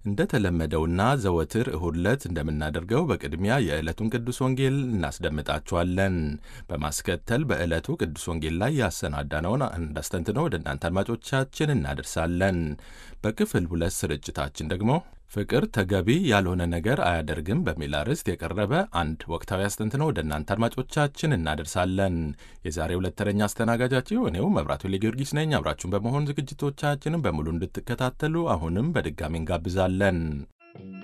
እንደተለመደውና ዘወትር እሁድ ዕለት እንደምናደርገው በቅድሚያ የዕለቱን ቅዱስ ወንጌል እናስደምጣችኋለን። በማስከተል በዕለቱ ቅዱስ ወንጌል ላይ ያሰናዳነውን እንዳስተንትኖ ወደ እናንተ አድማጮቻችን እናደርሳለን። በክፍል ሁለት ስርጭታችን ደግሞ ፍቅር ተገቢ ያልሆነ ነገር አያደርግም በሚል አርዕስት የቀረበ አንድ ወቅታዊ አስተንትኖ ወደ እናንተ አድማጮቻችን እናደርሳለን። የዛሬ ሁለት ተረኛ አስተናጋጃችሁ እኔው መብራቱ ጊዮርጊስ ነኝ። አብራችሁን በመሆን ዝግጅቶቻችንን በሙሉ እንድትከታተሉ አሁንም በድጋሚ እንጋብዛለን።